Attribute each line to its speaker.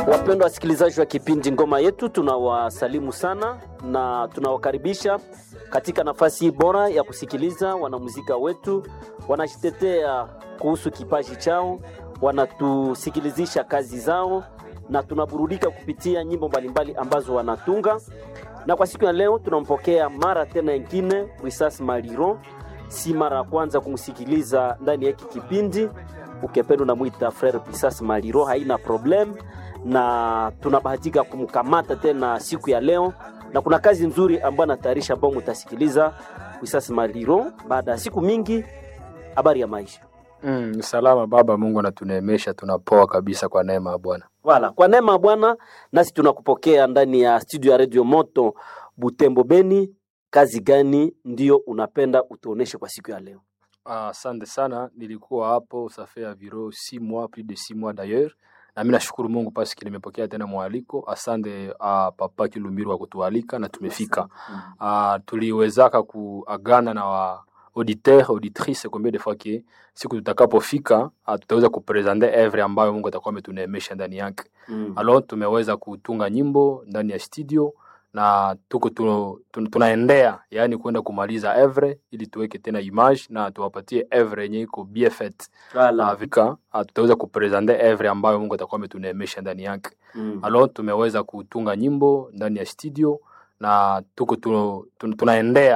Speaker 1: Wapendwa wasikilizaji wa kipindi Ngoma Yetu, tunawasalimu sana na tunawakaribisha katika nafasi hii bora ya kusikiliza wanamuzika wetu wanajitetea kuhusu kipaji chao, wanatusikilizisha kazi zao na tunaburudika kupitia nyimbo mbalimbali ambazo wanatunga. Na kwa siku ya leo tunampokea mara tena ingine Risas Maliro, si mara ya kwanza kumsikiliza ndani ya hiki kipindi. Ukipenda unamwita Frere Risas Maliro, haina problem na tunabahatika kumkamata tena siku ya leo, na kuna kazi nzuri ambayo anatayarisha ambao mutasikiliza Risas Maliro baada ya siku mingi. Habari ya maisha
Speaker 2: Mm, ni salama baba. Mungu anatuneemesha, tunapoa kabisa kwa neema ya Bwana.
Speaker 1: Wala kwa neema ya Bwana, nasi tunakupokea ndani ya studio ya Radio Moto Butembo Beni. Kazi gani ndio unapenda utuoneshe kwa siku ya leo?
Speaker 2: Asante sana, nilikuwa hapo safe ya viro si mois plus de six mois d'ailleurs, na mimi nashukuru Mungu paski nimepokea tena mwaliko. Asante uh, papa Kilumbiru wa kutualika na tumefika. Uh, tuliwezaka kuagana na wa auditeur auditrice combien de fois que siku tutakapofika uh, tutaweza kupresente evre ambayo Mungu atakuwa ametuneemesha ndani yake.
Speaker 1: Mm.
Speaker 2: Alors tumeweza kutunga nyimbo ndani ya studio na tuko tu, tu, tunaendea yani kwenda kumaliza evre ili tuweke tena image na tuwapatie evre yenye iko bien faite
Speaker 1: Wala.
Speaker 2: vika tutaweza kupresente evre ambayo Mungu atakuwa ametuneemesha ndani yake.
Speaker 1: Mm.
Speaker 2: Alors tumeweza kutunga nyimbo ndani ya studio na tuko tu, tu, tunaendea